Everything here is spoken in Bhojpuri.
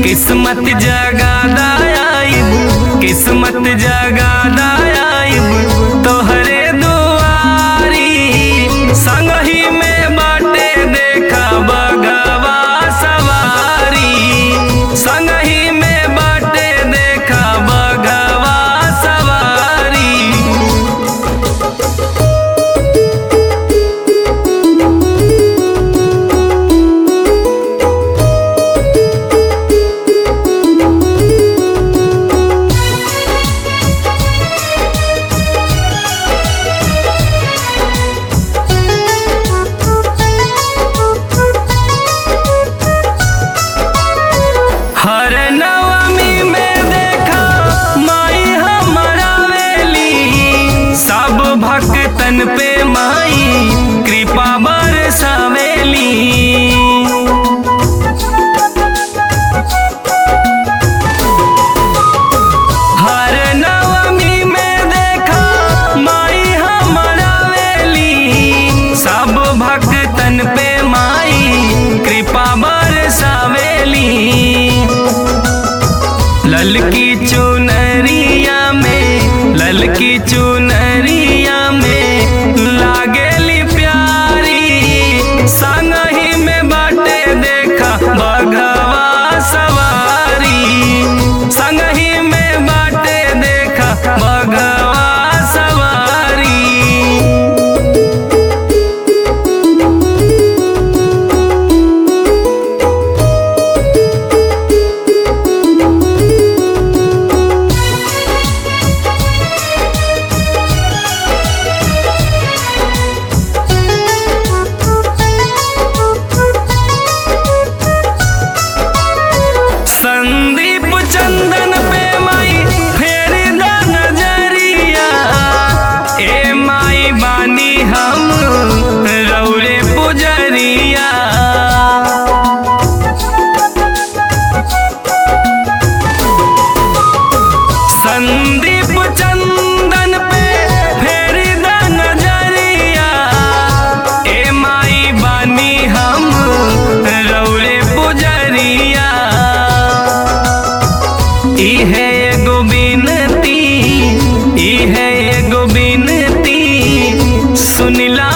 किस्मत जगा दायाब किस्मत जगा दायाब तोहरे दुआरी संगही में बाटे देखा बगवा सवारी संगही में बाटे देखा बगवा सवारी हर नवमी में देखा माई हमारा वेली सब भक्तन पे माई कृपा बरसावेली हर नवमी में देखा माई हमारा वेली सब भक्तन पे माई कृपा बरसावेली ललकी चुनरिया में ललकी चुनरिया में लागेली प्यारी संगही में बाटे देखा बघवा सवारी संगही में बाटे देखा बघवा सवारी संदीप चंदन पे माई फेर दा नजरिया ए माई बानी हम रौरे पुजरिया संदीप चंदन पे फेर दा नजरिया ए माई बानी हम रौरे पुजरिया इहे एगो बिनती इहे एगो बिनती सुनिला